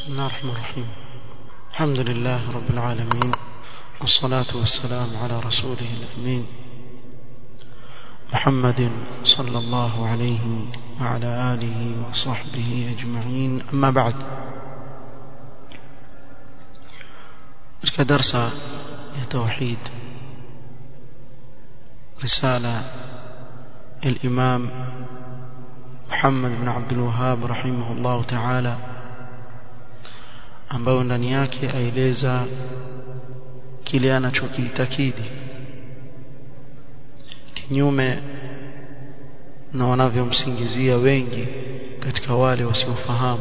بسم الله الرحمن الرحيم الحمد لله رب العالمين والصلاة والسلام على رسوله الأمين محمد صلى الله عليه وعلى آله وصحبه أجمعين أما بعد katika darsa ya tauhid risala الإمام محمد بن عبد الوهاب رحمه الله تعالى ambayo ndani yake aeleza kile anachokiitakidi kinyume na wanavyomsingizia wengi katika wale wasiofahamu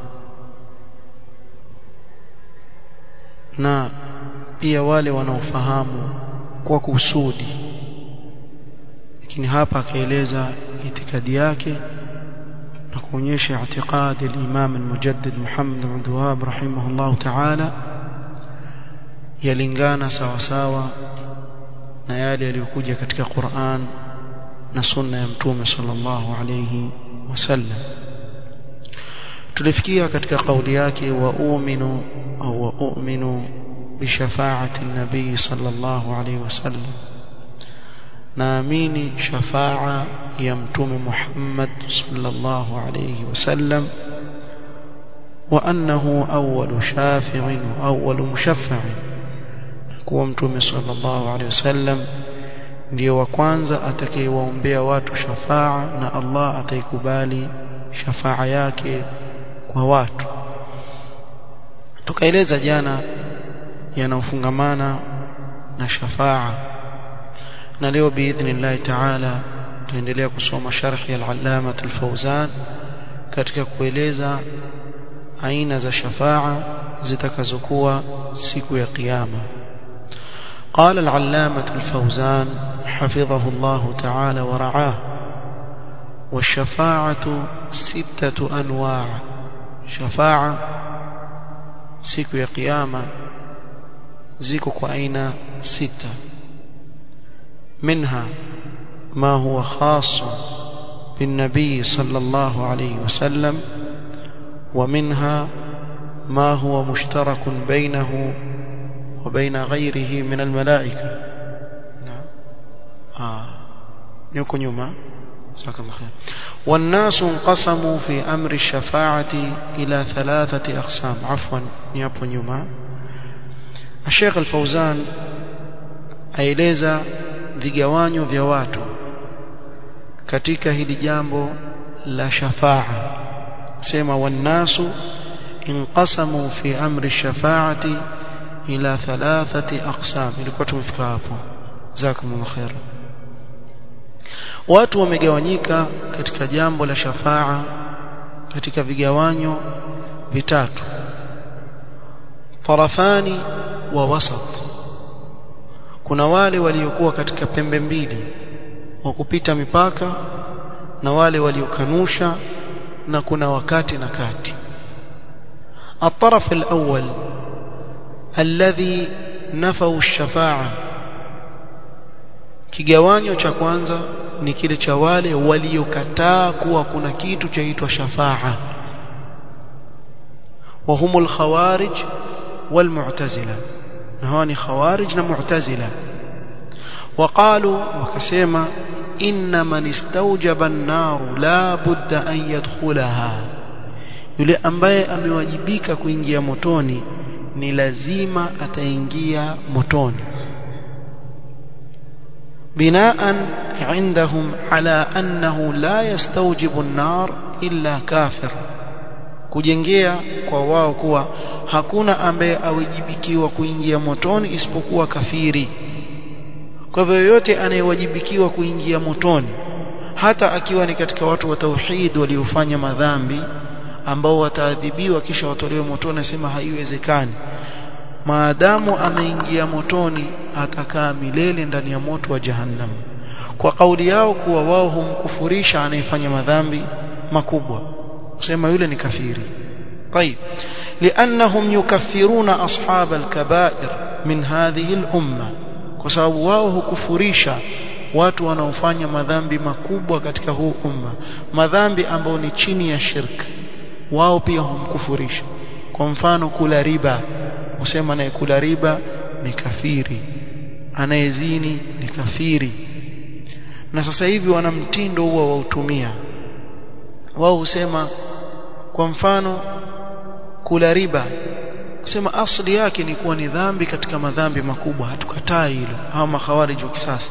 na pia wale wanaofahamu kwa kusudi lakini hapa akaeleza itikadi yake na kuonyesha i'tiqadi al-Imam al-Mujaddid Muhammad bin Abdul Wahhab rahimahullah ta'ala yalingana sawa sawa na yale yaliyokuja katika Qur'an na sunna ya Mtume sallallahu alayhi wasallam tulifikia katika kauli yake wa uminu au wa u'minu bi shafa'ati an-nabi sallallahu alayhi wasallam naamini shafa'a ya mtume Muhammad sallallahu alayhi wasallam wa annahu awwalu shafi'in wa awwalu mushaffa'in kuwa mtume sallallahu alayhi wasallam ndiyo wa kwanza atakayewaombea watu shafa'a na Allah ataikubali shafa'a yake kwa watu tukaeleza jana yanaofungamana na shafa'a na leo biidhnillah ta'ala tuendelea kusoma sharhi ya al-allama al-fawzan katika kueleza aina za shafa'a zitakazokuwa siku ya kiyama قال العلامة الفوزان حفظه الله تعالى ورعاه والشفاعة ستة أنواع شفاعة siku ya kiyama ziko kwa aina sita منها ما هو خاص بالنبي صلى الله عليه وسلم ومنها ما هو مشترك بينه وبين غيره من الملائكة نعم آه يكون يوما جزاك الله خير والناس انقسموا في أمر الشفاعة إلى ثلاثة أقسام عفوا يكون يوما الشيخ الفوزان aeleza vigawanyo vya watu katika hili jambo la shafaa sema wannasu inqasamu fi amri shafaati ila thalathati aqsam ilikuwa tumefika hapo jazakumullahu khair watu wamegawanyika katika jambo la shafaa katika vigawanyo vitatu tarafani wa wasat kuna wale waliokuwa katika pembe mbili wa kupita mipaka na wale waliokanusha na kuna wakati na kati الطرف الأول الذي نفوا الشفاعة kigawanyo cha kwanza ni kile cha wale waliokataa kuwa kuna kitu chaitwa shafaa وهم الخوارج والمعتزله hawa ni khawarij na mu'tazila waqalu wakasema inna man istawjaba an-nar la budda an yadkhulaha yule ambaye amewajibika kuingia motoni ni lazima ataingia motoni binaan عندهم على أنه لا يستوجب النار إلا كافر kujengea kwa wao kuwa hakuna ambaye awajibikiwa kuingia motoni isipokuwa kafiri kwa hivyo yoyote anayewajibikiwa kuingia motoni hata akiwa ni katika watu wa tauhid waliofanya madhambi ambao wataadhibiwa kisha watolewe motoni asema haiwezekani maadamu ameingia motoni atakaa milele ndani ya moto wa jahannam kwa kauli yao kuwa wao humkufurisha anayefanya madhambi makubwa kusema yule ni kafiri طيب لانهم يكفرون اصحاب الكبائر من هذه الامه kwa sababu wao hukufurisha watu wanaofanya madhambi makubwa katika huu umma madhambi ambayo ni chini ya shirk wao pia humkufurisha kwa mfano kula riba usema anayekula riba ni kafiri anayezini ni kafiri na sasa hivi wana mtindo huo wautumia wao husema kwa mfano kula riba sema asli yake ni kuwa ni dhambi katika madhambi makubwa hatukatai hilo au makhawarij wa kisasa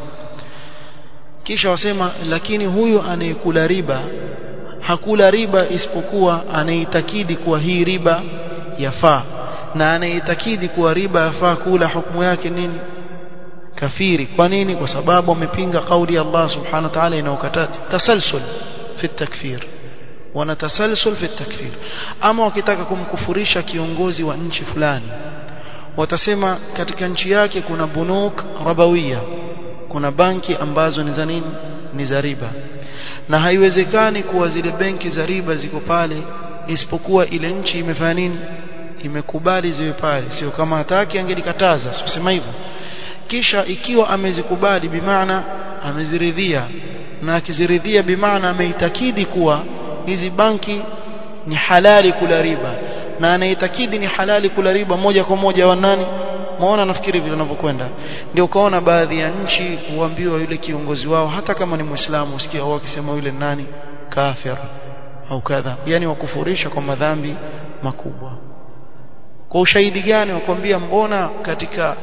kisha wasema lakini huyu anayekula riba hakula riba isipokuwa anaitakidi kuwa hii riba yafaa na anaitakidi kuwa riba yafaa kula hukumu yake nini kafiri kwa nini kwa sababu amepinga kauli ya Allah subhanahu wa ta'ala inayokataza tasalsul fi takfir wana tasalsul fi takfir ama wakitaka kumkufurisha kiongozi wa nchi fulani watasema katika nchi yake kuna bunuk rabawiya kuna banki ambazo ni za nini ni za riba na haiwezekani kuwa zile benki za riba ziko pale isipokuwa ile nchi imefanya nini imekubali ziwe pale sio kama hataki angelikataza usema hivyo kisha ikiwa amezikubali bimaana ameziridhia na akiziridhia bimaana ameitakidi kuwa hizi banki ni halali kula riba na anaitakidi ni halali kula riba moja kwa moja wa nani maona nafikiri vile wanavyokwenda ndio ukaona baadhi ya nchi huambiwa yule kiongozi wao hata kama ni muislamu usikia wao wakisema yule nani kafir au kadha yani wakufurisha kwa madhambi makubwa kwa ushahidi gani wakwambia mbona katika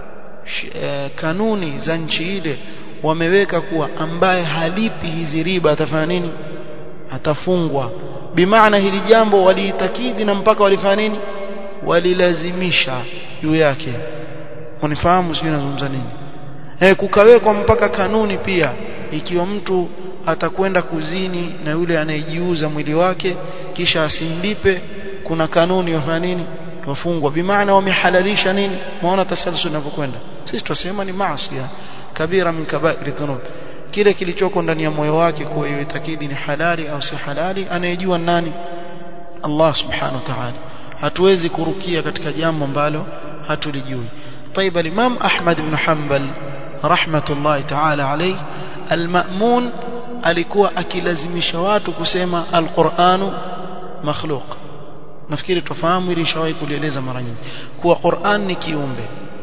e, kanuni za nchi ile wameweka kuwa ambaye halipi hizi riba atafanya nini atafungwa bimaana hili jambo waliitakidi na mpaka walifanya nini walilazimisha juu yake unifahamu sio nazungumza nini eh kukawekwa mpaka kanuni pia ikiwa mtu atakwenda kuzini na yule anayejiuza mwili wake kisha asimlipe kuna kanuni wafanya nini wafungwa bimaana wamehalalisha nini maona tasalsul inavyokwenda sisi tunasema ni maasi kabira min kaba'ir dhunub kile kilichoko ndani ya moyo wake kwa hiyo itakidi ni halali au si halali anayejua nani Allah subhanahu wa ta'ala hatuwezi kurukia katika jambo ambalo hatulijui طيب الامام احمد بن حنبل رحمه الله تعالى عليه المأمون alikuwa akilazimisha watu kusema alquranu makhluq nafikiri tufahamu ili shawahi kulieleza mara nyingi kuwa Qur'an ni kiumbe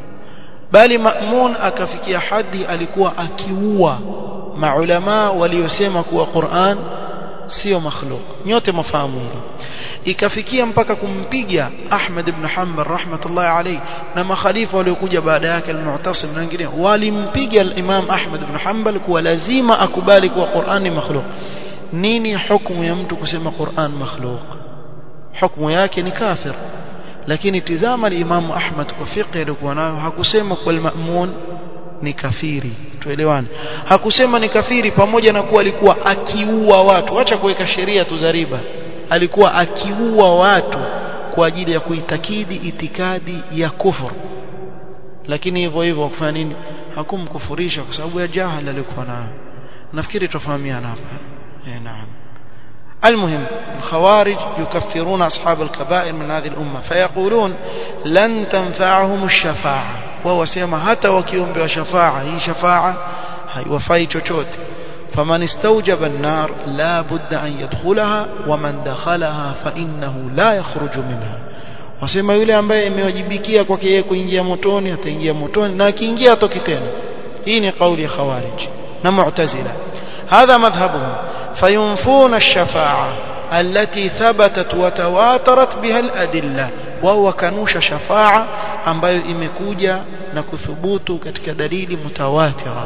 bali Ma'mun akafikia hadi alikuwa akiua maulama waliosema kuwa Qur'an sio makhluq nyote mafahamu hilo ikafikia mpaka kumpiga Ahmad ibn Hanbal rahmatullahi alayhi na makhalifa waliokuja baada yake al-Mu'tasim na wengine walimpiga al-Imam Ahmad ibn Hanbal kuwa lazima akubali kuwa Qur'an ni makhluq nini hukumu ya mtu kusema Qur'an makhluq hukumu yake ni kafir lakini tizama al-Imam Ahmad kwa fiqh alikuwa nayo hakusema kwa al-Ma'mun ni kafiri tuelewane hakusema ni kafiri pamoja na kuwa alikuwa akiua watu acha kuweka sheria tu za riba alikuwa akiua watu kwa ajili ya kuitakidi itikadi ya kufur lakini hivyo hivyo kufanya nini hakumkufurisha kwa sababu ya jahal alikuwa nayo nafikiri tufahamiana hapa eh naam المهم الخوارج يكفرون أصحاب الكبائر من هذه الأمة فيقولون لن تنفعهم الشفاعة وهو سيما حتى وكيوم بشفاعة هي شفاعة هي وفاي تشوت فمن استوجب النار لا بد أن يدخلها ومن دخلها فإنه لا يخرج منها wasema yule ambaye imewajibikia kwake yeye kuingia motoni ataingia motoni na akiingia atoki tena hii ni kauli ya khawarij na mu'tazila hadha madhhabuhum fayunfuna ash-shafa'a التي ثبتت وتواترت بها الأدلة وهو كانوش شفاعة ambayo imekuja na kuthubutu katika dalili mutawatira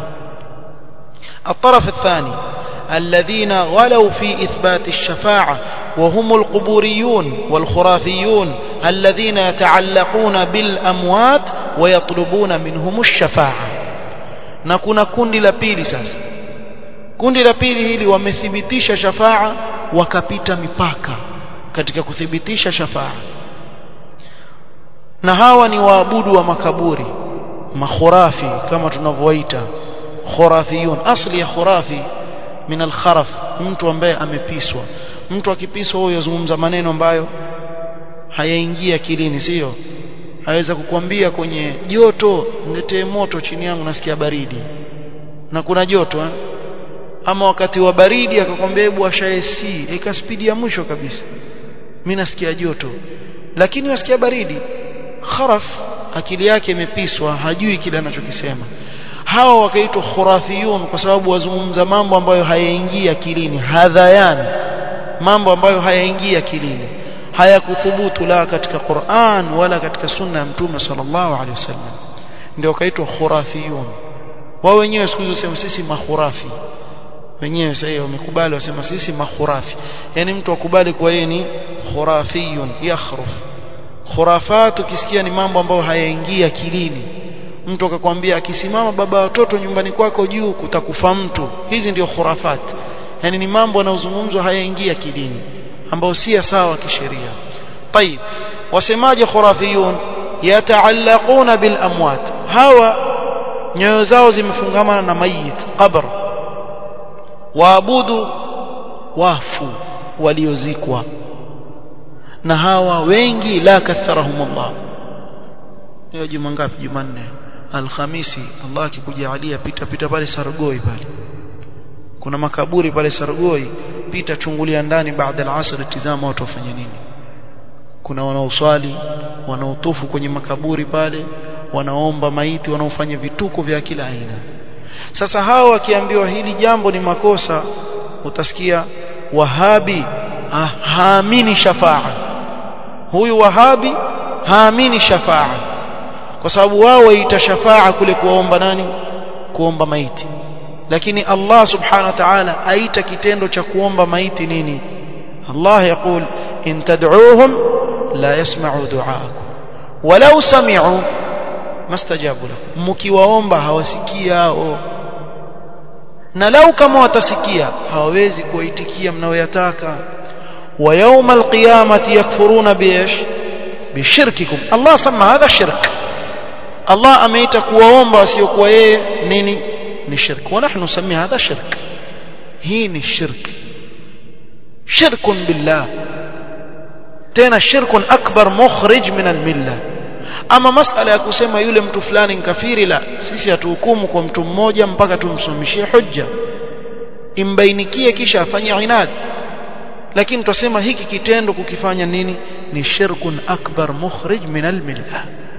الطرف الثاني الذين غلوا في إثبات الشفاعة وهم القبوريون والخرافيون الذين يتعلقون بالأموات ويطلبون منهم الشفاعة نكون كند لبيلي ساس kundi la pili hili wamethibitisha shafaa wakapita mipaka katika kuthibitisha shafaa na hawa ni waabudu wa makaburi makhurafi kama tunavyoita khurafiyun asli ya khurafi min alkharaf mtu ambaye amepiswa mtu akipiswa huyo yazungumza maneno ambayo hayaingia akilini sio aweza kukwambia kwenye joto niletee moto chini yangu nasikia baridi na kuna joto eh? ama wakati wa baridi akakwambia hebu ashae si ika spidi ya mwisho kabisa mimi nasikia joto lakini wasikia baridi kharaf akili yake imepiswa hajui kile anachokisema hawa wakaitwa khurafiyun kwa sababu wazungumza mambo ambayo hayaingii akilini hadhayan mambo ambayo hayaingii akilini hayakuthubutu la katika Qur'an wala katika sunna ya mtume sallallahu alaihi wasallam ndio wakaitwa khurafiyun wao wenyewe siku hizo sema sisi makhurafi wenyewe sasa wamekubali wasema sisi makhurafi yani mtu akubali kwa yeye ni khurafiyun yakhruf khurafat ukisikia ni mambo ambayo hayaingii akilini mtu akakwambia akisimama baba watoto nyumbani kwako juu kutakufa mtu hizi ndio khurafat yani ni mambo yanayozungumzwa hayaingii akilini ambayo si sawa kisheria طيب wasemaje khurafiyun yataallaquna bil amwat hawa nyoyo zao zimefungamana na mayit qabr waabudu wafu waliozikwa na hawa wengi la katharahum Allah leo juma ngapi jumanne alhamisi Allah akikujalia pita pita pale Sargoi pale kuna makaburi pale Sargoi pita chungulia ndani baada ya asr tizama watu wafanya nini kuna wanaoswali wanaotufu kwenye makaburi pale wanaomba maiti wanaofanya vituko vya kila aina sasa hao wakiambiwa hili jambo ni makosa utasikia wahabi ah, haamini shafaa huyu wahabi haamini shafaa kwa sababu wao waita shafaa kule kuomba nani kuomba maiti lakini Allah subhanahu wa ta'ala aita kitendo cha kuomba maiti nini Allah yakul in tad'uuhum la yasma'u du'aakum walau sami'u mastajabu lakum mkiwaomba hawasikia hao na lau kama watasikia hawawezi kuwaitikia mnaoyataka wa yawma alqiyamati yakfuruna biish bishirkikum Allah sama hadha shirk Allah ameita kuwaomba wasiokuwa yeye nini ni shirk wa nahnu nusami hadha shirk hii ni shirk shirkun billah tena shirkun akbar mukhrij min almilla ama masala ya kusema yule mtu fulani kafiri la sisi hatuhukumu kwa mtu mmoja mpaka tumsomeshie hujja imbainikie kisha afanye inad lakini tutasema hiki kitendo kukifanya nini ni shirkun akbar mukhrij min almilla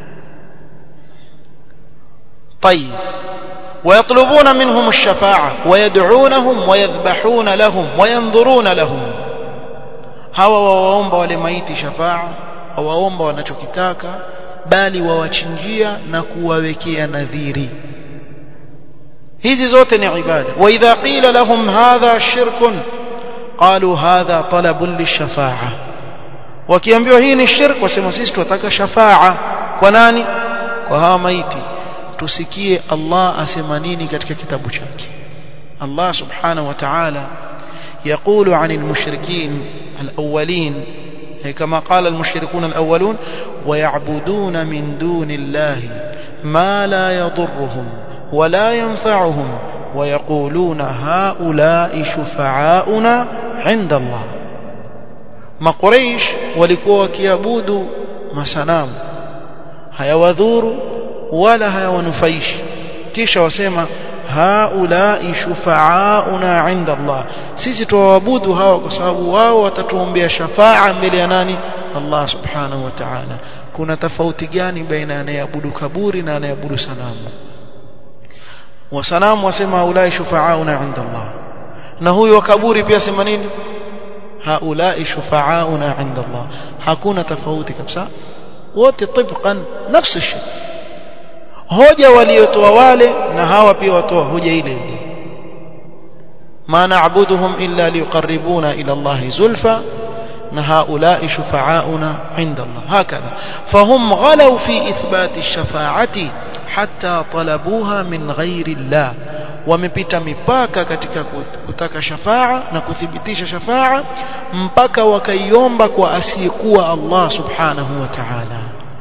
طيب ويطلبون منهم الشفاعة ويدعونهم ويذبحون لهم وينظرون لهم hawa wawaomba wale maiti shafaa wawaomba wanachokitaka bali wawachinjia na kuwawekea nadhiri hizi zote ni ibada wa idha qila lahum hadha shirkun qalu hadha talabun lishafa'a wakiambiwa hii ni shirk wasema sisi tunataka shafaa kwa nani kwa hawa maiti tusikie Allah asema nini katika kitabu chake Allah subhanahu wa ta'ala يقول عن المشركين الأولين كما قال المشركون الأولون ويعبدون من دون الله ما لا يضرهم ولا ينفعهم ويقولون هؤلاء شفعاؤنا عند الله ما قريش walikuwa wakiabudu masanamu hayawadhuru wala hayawanufaishi kisha wasema haulai shufaauna inda Allah sisi tuwaabudu hawa kwa sababu wao watatuombea shafaa mbele ya nani Allah subhanahu wa ta'ala kuna tofauti gani baina anayeabudu kaburi na anayeabudu sanamu wasanamu wasema haulai shufaauna inda Allah na huyu wa kaburi pia sema nini haulai shufaauna inda Allah hakuna tofauti kabisa wote tibqan nafsi shay hoja waliotoa wale na hawa pia watoa hoja ile ile ma na'buduhum illa liqarribuna ila Allah zulfa na haulai shufa'auna inda Allah hakadha fahum ghalaw fi ithbat ash-shafa'ati hatta talabuha min ghairi Allah wamepita mipaka katika kutaka shafaa na kuthibitisha shafaa mpaka wakaiomba kwa asiyekuwa Allah subhanahu wa ta'ala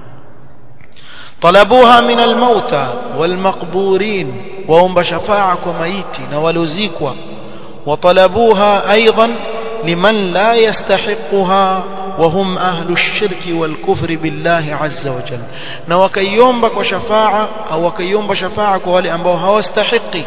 طلبوها من الموتى والمقبورين وهم شفاعة وميت ولزيكوا وطلبوها أيضا لمن لا يستحقها وهم أهل الشرك والكفر بالله عز وجل نوكيوم بك وشفاعة أو وكيوم بشفاعة ولي أنبوها هو استحقي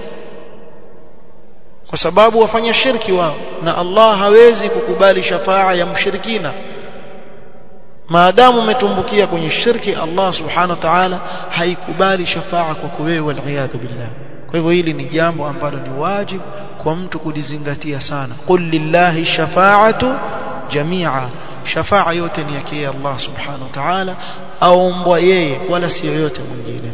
kwa sababu wafanya shirki wao na Allah hawezi kukubali shafaa ya mshirikina maadamu umetumbukia kwenye shirki Allah subhanahu wa ta'ala haikubali shafaa kwako wewe waliyadhu billah kwa hivyo hili ni jambo ambalo ni wajibu kwa mtu kulizingatia sana qul lillahi shafaatu jamia shafaa yote ni yake Allah subhanahu wa ta'ala aombwa yeye wala si yoyote mwingine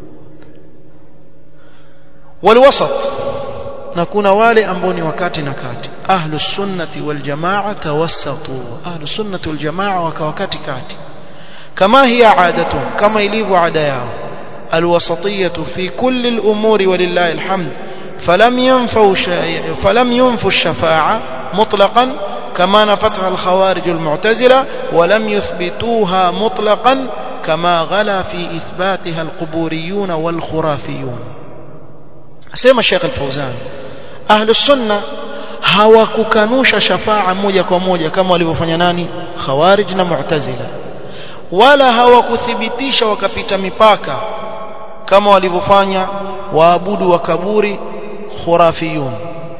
walwasat na kuna wale ambao ni wakati na kati ahlus sunnati wal jamaa tawassatu ahlus sunnati wal jamaa wakawakati kati kama hiya adatun kama ilivyo ada yao alwasatiyatu fi kulli al-umuri walillahi alhamd فلم ينفوا فلم ينفوا الشفاعة مطلقا كما نفتها الخوارج المعتزلة ولم يثبتوها مطلقا كما غلا في إثباتها القبوريون والخرافيون سيما الشيخ الفوزان أهل السنة hawakukanusha shafaa moja kwa moja kama walivyofanya nani khawarij na mu'tazila wala hawakuthibitisha wakapita mipaka kama walivyofanya waabudu wa kaburi khurafiyun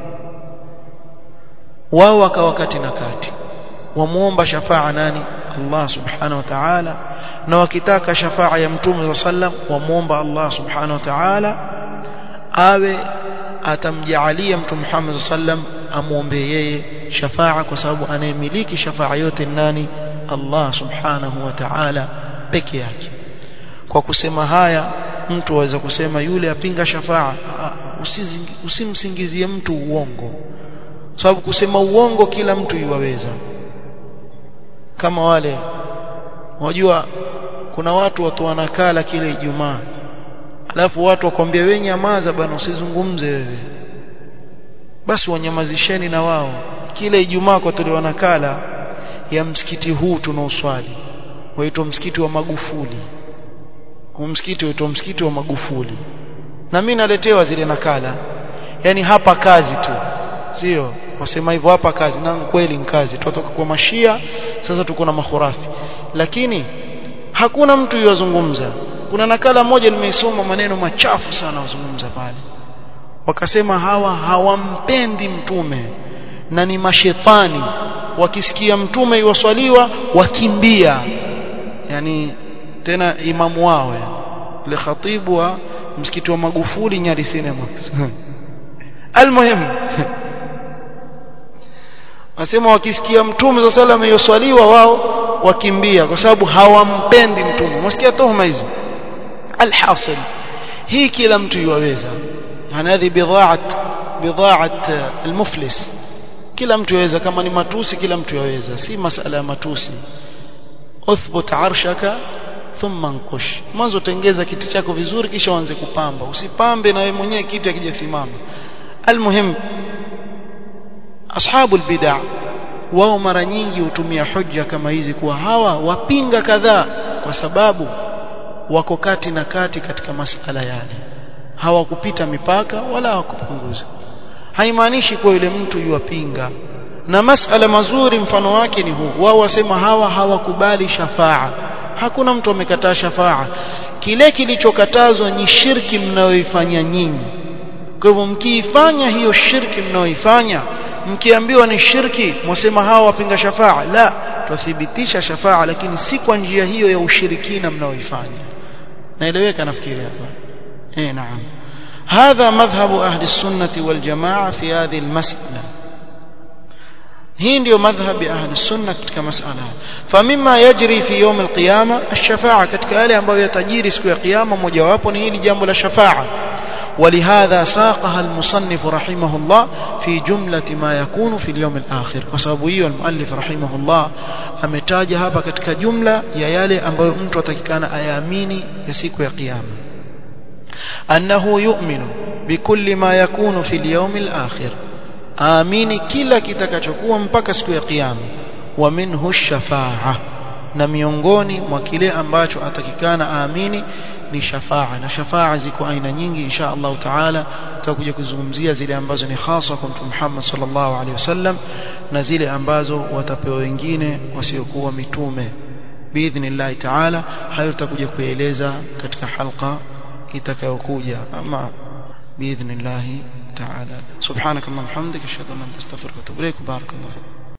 wao wakawa kati na kati wamuomba shafaa nani Allah subhanahu wa ta'ala na wakitaka shafaa ya mtume sallam wamuomba Allah subhanahu wa ta'ala awe atamjaalia mtume Muhammad sallam amuombe yeye shafaa kwa sababu anayemiliki shafaa yote nani Allah subhanahu wa ta'ala peke yake kwa kusema haya mtu aweza kusema yule apinga shafaa usimsingizie mtu uongo sababu kusema uongo kila mtu yuwaweza kama wale wajua kuna watu watu wanakala kile Ijumaa alafu watu wakwambia wewe nyamaza bana usizungumze wewe basi wanyamazisheni na wao kile Ijumaa kwa tuli wanakala ya msikiti huu tunaoswali waitwa msikiti wa Magufuli huu msikiti waitwa msikiti wa Magufuli na mimi naletewa zile nakala yani hapa kazi tu sio wasema hivyo hapa kazi na kweli ni kazi tutoka kwa mashia sasa tuko na makhurafi lakini hakuna mtu yozungumza kuna nakala moja nimeisoma maneno machafu sana wazungumza pale wakasema hawa hawampendi mtume na ni mashetani wakisikia mtume iwaswaliwa wakimbia yani tena imamu wao ile khatibu wa msikiti wa Magufuli Nyali Cinema almuhim wasema wakisikia mtume za sala ameyoswaliwa wao wakimbia kwa sababu hawampendi mtume msikia tuhuma hizo alhasil hii kila mtu yuwaweza hadhi bidhaat bidhaat almuflis kila mtu yaweza kama ni matusi kila mtu yaweza si masala ya matusi uthbut arshaka thumma anqush mwanzo tengeza kiti chako vizuri kisha uanze kupamba usipambe na wewe mwenyewe kiti akijasimama almuhim ashabu albid'a wao mara nyingi hutumia hujja kama hizi kuwa hawa wapinga kadhaa kwa sababu wako kati na kati katika masala yale hawakupita mipaka wala hawakupunguza haimaanishi kuwa yule mtu yuwapinga na masala mazuri mfano wake ni huu wao wasema hawa hawakubali shafaa hakuna mtu amekataa shafaa kile kilichokatazwa ni shirki mnayoifanya nyinyi kwa hivyo mkiifanya hiyo shirki mnayoifanya mkiambiwa ni shirki mwasema hawa wapinga shafaa la tuthibitisha shafaa lakini si kwa njia hiyo ya ushirikina mnaoifanya naeleweka nafikiri hapa eh naam هذا مذهب أهل السنة والجماعة في هذه المسألة hii ndio madhhabi ahli sunna katika masala famima yajri fi yawm alqiyama ash-shafa'a katika yale ambayo yatajiri siku ya kiyama mojawapo ni hili jambo la shafa'a ولهذا ساقها المصنف رحمه الله في جملة ما يكون في اليوم الآخر وسبب hiyo المؤلف رحمه الله ametaja hapa katika jumla ya yale ambayo mtu atakikana ayaamini ya siku ya kiyama أنه يؤمن بكل ما يكون في اليوم الآخر aamini kila kitakachokuwa mpaka siku ya kiyama wa minhu shafaa na miongoni mwa kile ambacho atakikana aamini ni shafaa na shafaa ziko aina nyingi insha Allah taala tutakuja kuzungumzia zile ambazo ni hasa kwa Mtume Muhammad sallallahu alaihi wasallam na zile ambazo watapewa wengine wasiokuwa mitume biidhnillah taala hayo tutakuja kueleza katika halqa itakayokuja ama biidhnillah تعالى سبحانك اللهم وبحمدك اشهد ان لا اله الا انت استغفرك واتوب اليك بارك الله فيك